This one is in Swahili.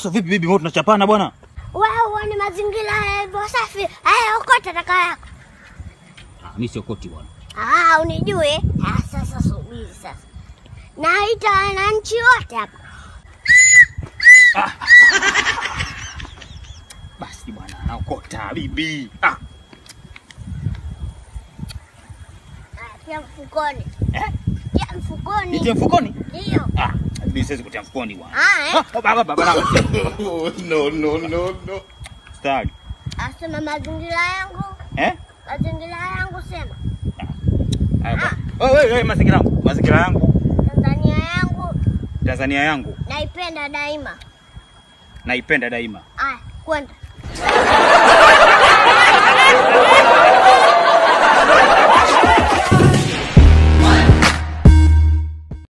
Sasa vipi bibi, mbona tunachapana bwana? Wewe uone mazingira yalivyo safi. Haya, okota taka yako. Ah, mimi sio koti bwana. Ah, unijue? Ah, sasa subiri sasa. Naita wananchi wote hapa. Basi bwana, naokota bibi. Ah, Ah, Pia mfukoni. eh? Pia mfukoni. Nitie mfukoni? Ndio. Ah, bibi siwezi kutia mfukoni bwana. Ah, eh. Ah, baba baba baba. Oh, no, no, no, no. Stari. Asema mazingira yangu. Eh? Mazingira yangu sema. Haya bwana. Oh, wewe wewe mazingira yangu. Mazingira yangu. Tanzania yangu Tanzania yangu naipenda daima. naipenda daima. Aya, kwenda.